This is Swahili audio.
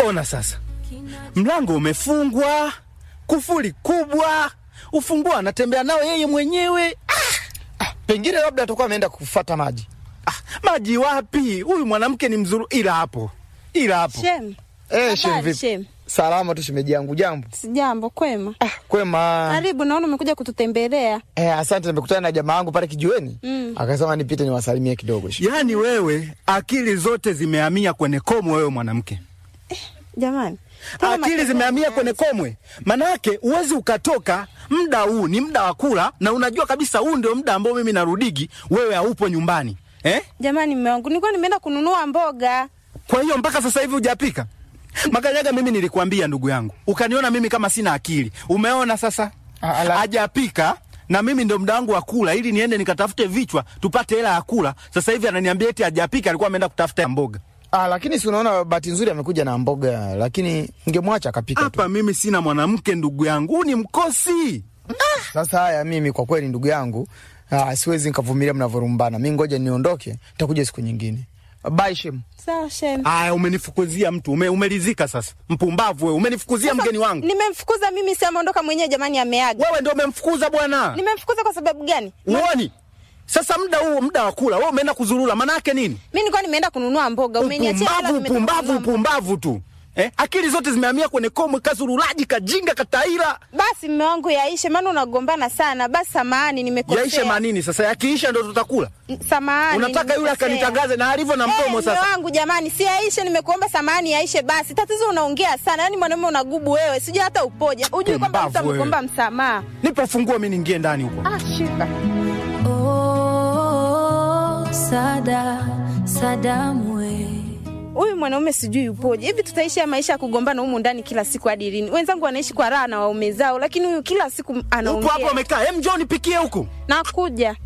Ona sasa, mlango umefungwa, kufuli kubwa, ufunguo anatembea nao yeye mwenyewe. Pengine labda atakuwa ameenda kufata maji. Ah, maji wapi? Huyu mwanamke ni mzuru, ila hapo, ila hapo. Shem. Eh, shem Habari, vipi? Shem. Salama tu shemeji yangu, jambo. Sijambo, kwema. Ah, kwema. Karibu, naona umekuja kututembelea. Eh, asante, nimekutana na jamaa wangu pale kijiweni. Mm. Akasema nipite niwasalimie kidogo. Yaani wewe akili zote zimehamia kwenye komwe, wewe mwanamke, Jamani. Mbona akili makelele zimehamia haya? kwenye komwe. Manake uwezi ukatoka muda huu, ni muda wa kula, na unajua kabisa huu ndio muda ambao mimi narudigi, wewe haupo nyumbani eh? Jamani, mume wangu, nilikuwa nimeenda kununua mboga. Kwa hiyo mpaka sasa hivi hujapika? Makanyaga, mimi nilikwambia ndugu yangu, ukaniona mimi kama sina akili. Umeona sasa, Ah, ala- hajapika na mimi ndo muda wangu wa kula, ili niende nikatafute vichwa tupate hela ya kula. Sasa hivi ananiambia eti hajapika, alikuwa ameenda kutafuta mboga. Ah, lakini si unaona bahati nzuri amekuja na mboga, lakini ngemwacha akapika tu. Hapa mimi sina mwanamke ndugu yangu, huu ni mkosi. Sasa haya, mimi kwa kweli ndugu yangu, ah, siwezi nikavumilia mnavyorumbana. Mi ngoja niondoke, nitakuja siku nyingine. Bye Shem. Sawa, Shem. Aya, umenifukuzia mtu ume, umelizika sasa. Mpumbavu wewe, umenifukuzia Sasa, mgeni wangu. Nimemfukuza mimi, si ameondoka mwenyewe. Jamani, ameaga. Wewe ndio umemfukuza bwana. Nimemfukuza kwa sababu gani? Uoni? Sasa muda huu muda wa kula, wewe umeenda kuzurura, manake nini? Mimi nilikuwa nimeenda kununua mboga, umeniachia hela, Upumbavu, nimetoka upumbavu, kununua mboga. upumbavu tu. Eh, akili zote zimehamia kwenye komwe, kazurulaji, kajinga, kataira. Basi mume wangu, yaishe, maana unagombana sana. Basi samahani, nimekosea. Yaishe manini sasa? Yakiisha ndo tutakula. Samahani. Unataka yule nimekosea. akanitangaze na alivyo na mdomo Eh, sasa. mume wangu jamani, si yaishe, nimekuomba samahani, yaishe basi. Tatizo unaongea sana, yaani mwanaume unagubu wewe, sijui hata upoje. Ujui kwamba mtu Pumbavu wewe. amekuomba msamaha. Nipe funguo mimi niingie ndani huko. Ah, shika. Oh, Sada, Sadamu we. Huyu mwanaume sijui upoje. Hivi tutaishi ya maisha ya kugombana humu ndani kila siku hadi lini? Wenzangu wanaishi kwa raha na waume zao, lakini huyu kila siku Upo anaongea. hapo umekaa. Hem, njoo nipikie huku. Nakuja.